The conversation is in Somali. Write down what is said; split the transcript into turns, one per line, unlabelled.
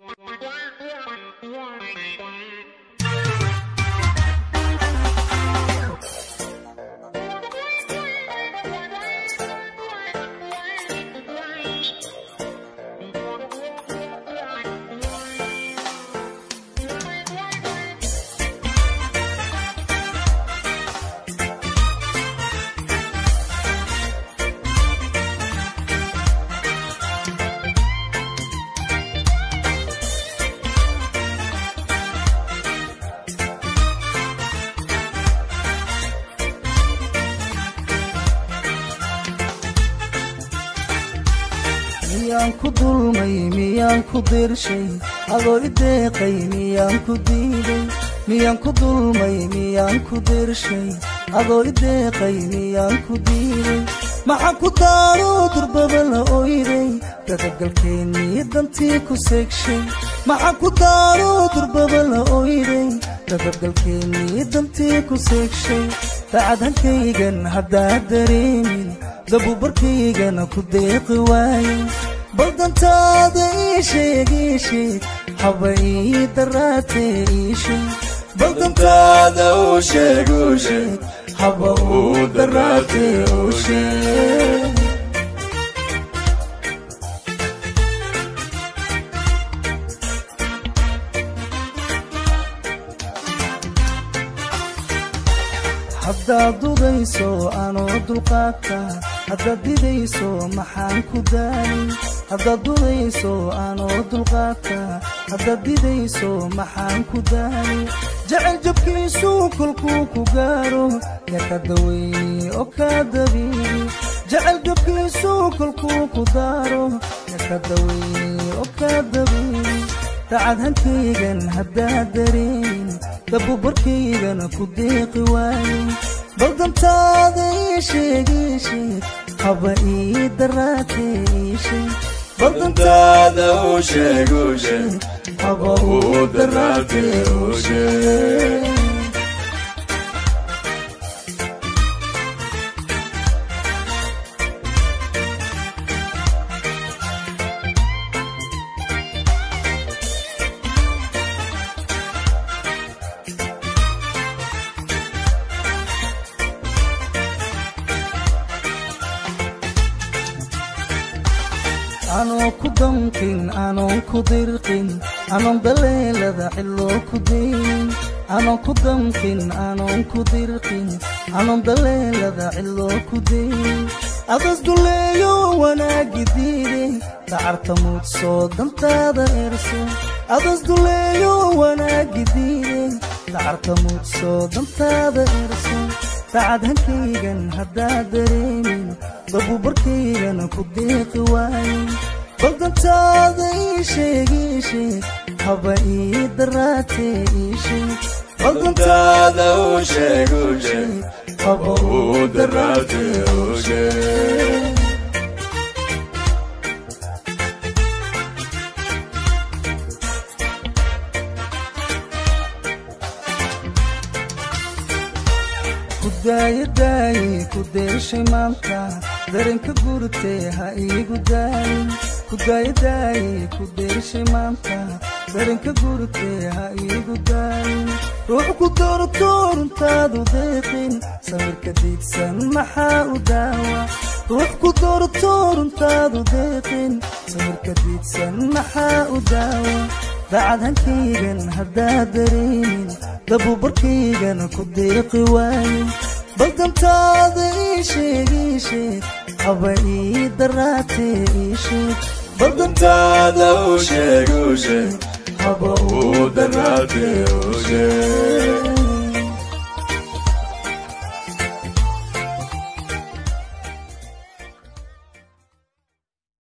miyaan ku dulmay miyaan ku dirshay adoo i deeqay miyaan ku diiday miyaan ku dulmay miyaan ku dirshay adoo i deeqay miyaan ku diiday maxaan ku daaro durbaba la oyday dadagalkeennii dantii ku seegshay maxaan ku daaro durbaba la oyday dadagalkeennii dantii ku seegshay dacadhankaygan haddaad dareemin dabubarkaygana ku deeqi waaye baldantaada ii sheeg ii sheeg haba ii daraatee ii sheeg baldantaada uu sheeg uu sheeg haba uu daraatee uu sheeg haddaad dudayso anoo dulqaadka haddaad didayso maxaan ku daali haddaad dudayso anoo dulqaadka haddaad didayso maxaan ku daali jecel jabkiisuu kolkuu ku gaaro yaa ka daweyni oo kaa dabiibi jecel jabkiisuu kolkuu ku daaro yaa ka daweyni oo kaa dabiibi dacad hankaygan haddaad dareemin dabubarkaygana ku deeqi waaye baldantaada ii sheeg ii sheeg haba ii daraatee ii sheeg baldantaada uu sheeg uu sheeg haba uu daraatee uu sheeg anoo ku damqin anoon ku dirqin anoon daleelada xilloo ku daynin anoon ku damqin anoon ku dirqin anoon daleelada xilloo ku daynin adas duleeyo wanaagi diide dacarta muudsoo dantaada erso adas duleeyo wanaagi diide dacarta muudsoo dantaada erso dacad hankaygan haddaad dareemin dabubarkaygana ku deeqi waaye baldantaada ii sheeg ii sheeg haba ii daraatee ii sheeg baldantaada uu sheeg uu sheeg haba uu daraatee uu sheeg kudaayadaaye ku deeshay maanta dareenka gurtee ha iigu daayin kudaayadaaye ku deeshay maanta dareenka gurtee ha iigu daayin ruux ku doorto runtaadu deeqin sawirka diidsan maxaa u daawa ruux ku doorto runtaadu deeqin sawirka diidsan maxaa u daawa dacad hankaygan haddaad dareemin dabubarkaygana ku deeqi waaye baldantaada ii sheeg ii sheeg haba ii daraatee ii sheeg baldantaada uu sheeg uu sheeg haba uu daraatee uu sheeg